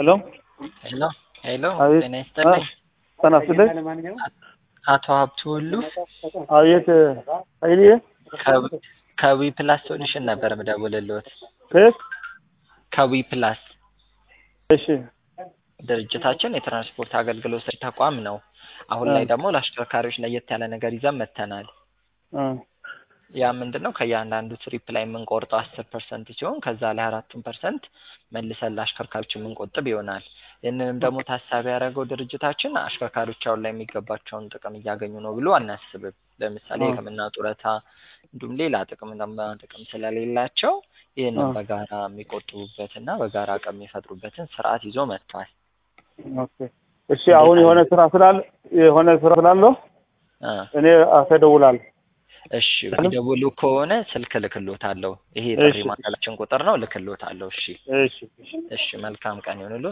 ሄሎ ሄሎ ሄሎ፣ አቤት። ጤና ይስጥልኝ። ጤና ይስጥልኝ። አቶ ሀብቱ ሁሉ አቤት ኃይልዬ ከዊ- ከዊ ፕላስ ሶሉሽን ነበር ምደውልልዎት። ከየት? ከዊ ፕላስ እሺ ድርጅታችን የትራንስፖርት አገልግሎት ሰጪ ተቋም ነው። አሁን ላይ ደግሞ ለአሽከርካሪዎች ለየት ያለ ነገር ይዘን መጥተናል። እ ያ ምንድን ነው? ከእያንዳንዱ ትሪፕ ላይ የምንቆርጠው አስር ፐርሰንት ሲሆን ከዛ ላይ አራቱን ፐርሰንት መልሰን ለአሽከርካሪዎች የምንቆጥብ ይሆናል። ይህንንም ደግሞ ታሳቢ ያደረገው ድርጅታችን አሽከርካሪዎች አሁን ላይ የሚገባቸውን ጥቅም እያገኙ ነው ብሎ አናስብም። ለምሳሌ እ የሕክምና ጡረታ እንዲሁም ሌላ ጥቅም እና ጥቅም ስለሌላቸው ይህንን እ በጋራ የሚቆጥቡበትና በጋራ አቅም የሚፈጥሩበትን ስርዓት ይዞ መጥቷል። ኦኬ እሺ። አሁን የሆነ ስራ ስላለ የሆነ ስራ ስላለው እ እኔ አተደውላለሁ። እሺ የሚደውሉ ከሆነ ስልክ ልክሎታለሁ። ይሄ እሺ የጥሪ ማዕከላችን ቁጥር ነው፣ ልክሎታለሁ። እሺ እሺ እሺ። እሺ፣ መልካም ቀን ይሁንልዎት።